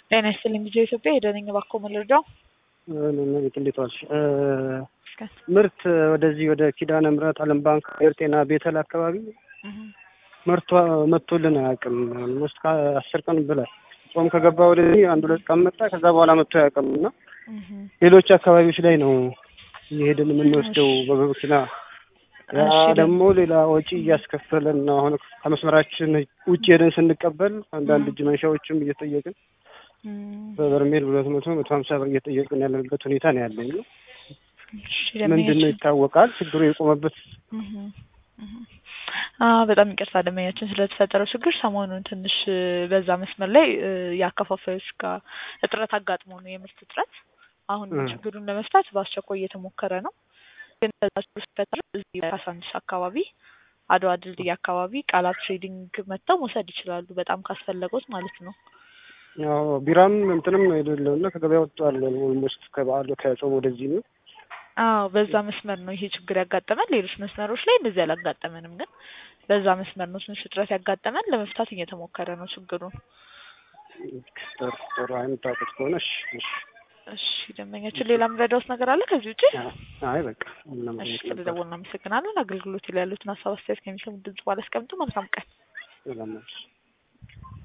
ጤና ይስጥልኝ ልጄ ኢትዮጵያ ሄደነኝ እባክዎ ምን ልርዳው? እንዴት ዋልሽ? ምርት ወደዚህ ወደ ኪዳነ ምሕረት ዓለም ባንክ አየር ጤና ቤተል አካባቢ ምርቷ መጥቶልን አያውቅም። ኦልሞስት ከአስር ቀን በላይ ጾም ከገባ ወደዚህ አንድ ሁለት ቀን መጣ። ከዛ በኋላ መጥቶ አያውቅም እና ሌሎች አካባቢዎች ላይ ነው እየሄድን የምንወስደው በመኪና ያ ደግሞ ሌላ ወጪ እያስከፈለን ነው። አሁን ከመስመራችን ውጭ ሄደን ስንቀበል አንዳንድ እጅ መንሻዎችም እየጠየቅን በበርሜል ሁለት መቶ መቶ ሀምሳ ብር እየጠየቅን ያለንበት ሁኔታ ነው ያለኝ። ምንድን ነው ይታወቃል ችግሩ የቆመበት በጣም ይቅርታ ደንበኛችን ስለተፈጠረው ችግር ሰሞኑን ትንሽ በዛ መስመር ላይ የአከፋፋዮች ጋር እጥረት አጋጥሞ ነው የምርት እጥረት። አሁን ችግሩን ለመፍታት በአስቸኳይ እየተሞከረ ነው። ግን በዛ ችግር ሲፈጠር እዚህ ካሳንቺስ አካባቢ አድዋ ድልድይ አካባቢ ቃላት ትሬዲንግ መጥተው መውሰድ ይችላሉ። በጣም ካስፈለጎት ማለት ነው። ያው ቢራም እንትንም አይደለም እና ከገበያ ወጥቷል። ኦልሞስት ከበዓሉ ከጾም ወደዚህ ነው። አዎ በዛ መስመር ነው ይሄ ችግር ያጋጠመን። ሌሎች መስመሮች ላይ እንደዚህ አላጋጠመንም፣ ግን በዛ መስመር ነው ትንሽ እጥረት ያጋጠመን። ለመፍታት እየተሞከረ ነው ችግሩን። ጥሩ ጥሩ አይምታውቁት ከሆነ እሺ እሺ እሺ ደንበኛችን ሌላ የምረዳውት ነገር አለ ከዚህ ውጭ? አይ በቃ እሺ ስለደወልን እናመሰግናለን። አገልግሎት ላይ ያሉትን ሀሳብ አስተያየት ከሚሰሙ ድምጽ ባላስቀምጡ መልካም ቀን። ሰላም